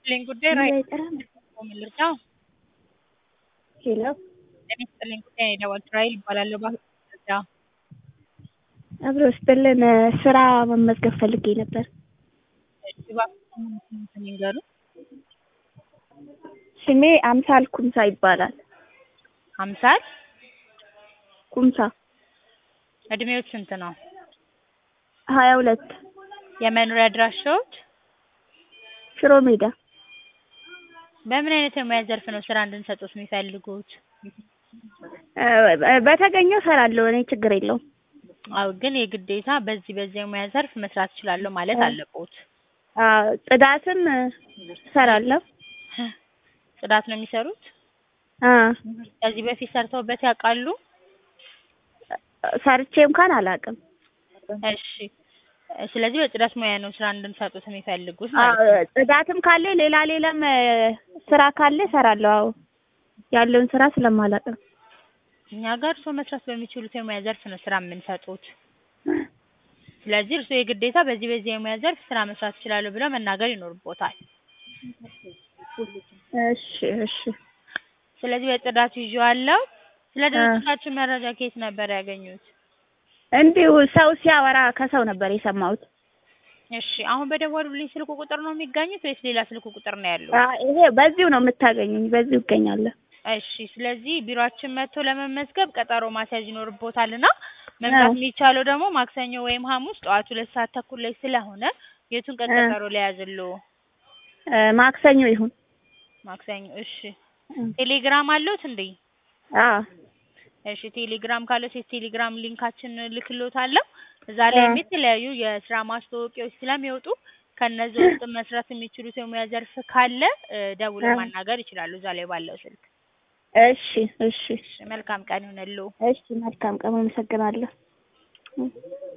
ይስጥልኝ ጉዳይ ራይ አይጠራም። ምልርጫው ሄሎ ጤና ይስጥልኝ ጉዳይ ነው የደወልኩት ራይል እባላለሁ ባልርጫ አብሮ ስጥልን ስራ መመዝገብ ፈልጌ ነበር። እባክዎን ይንገሩ ስሜ አምሳል ኩምሳ ይባላል። አምሳል ኩምሳ እድሜዎች ስንት ነው? ሀያ ሁለት የመኖሪያ አድራሻዎች ሽሮ ሜዳ በምን አይነት የሙያ ዘርፍ ነው ስራ እንድንሰጡት የሚፈልጉት? እ በተገኘው እሰራለሁ እኔ ችግር የለውም። አዎ ግን የግዴታ በዚህ በዚህ የሙያ ዘርፍ መስራት እችላለሁ ማለት አለቦት። አዎ ጽዳትም እሰራለሁ። ጽዳት ነው የሚሰሩት? አ ከዚህ በፊት ሰርተውበት ያውቃሉ? ሰርቼ እንኳን አላውቅም። እሺ ስለዚህ በጽዳት ሙያ ነው ስራ እንድንሰጡት የሚፈልጉት አዎ ማለት ነው። ጽዳትም ካለ ሌላ ሌላም እ ስራ ካለ እሰራለሁ። አዎ ያለውን ስራ ስለማላውቅ ነው። እኛ ጋር እርስዎ መስራት በሚችሉት የሙያ ዘርፍ ነው ስራ የምንሰጡት። ስለዚህ እርስዎ የግዴታ በዚህ በዚህ የሙያ ዘርፍ ስራ መስራት እችላለሁ ብለው መናገር ይኖርቦታል። እሺ እሺ ስለዚህ በጽዳቱ ይዤዋለሁ። ስለ ድርጅታችን መረጃ ከየት ነበር ያገኙት? እንዲሁ ሰው ሲያወራ ከሰው ነበር የሰማሁት። እሺ አሁን በደወሉልኝ ስልክ ቁጥር ነው የሚገኙት ወይስ ሌላ ስልክ ቁጥር ነው ያለው? አ ይሄ በዚሁ ነው የምታገኙኝ፣ በዚሁ እገኛለሁ። እሺ ስለዚህ ቢሮአችን መጥቶ ለመመዝገብ ቀጠሮ ማስያዝ ይኖርቦታልና መምጣት የሚቻለው ደግሞ ማክሰኞ ወይም ሐሙስ ጠዋት ሁለት ሰዓት ተኩል ላይ ስለሆነ የቱን ቀን ቀጠሮ ልያዝልዎ? እ ማክሰኞ ይሁን። ማክሰኞ እሺ። ቴሌግራም አለዎት እንዴ? አዎ እሺ ቴሌግራም ካለዎት የቴሌግራም ሊንካችን እልክልዎታለሁ። እዛ ላይም የተለያዩ የስራ ማስታወቂያዎች ስለሚወጡ ከነዚህ ውስጥ መስራት የሚችሉት የሙያ ዘርፍ ካለ እ ደውለው ማናገር ይችላሉ እዛ ላይ ባለው ስልክ። እሺ እሺ እሺ መልካም ቀን ይሁንልዎ። እሺ መልካም ቀን፣ አመሰግናለሁ።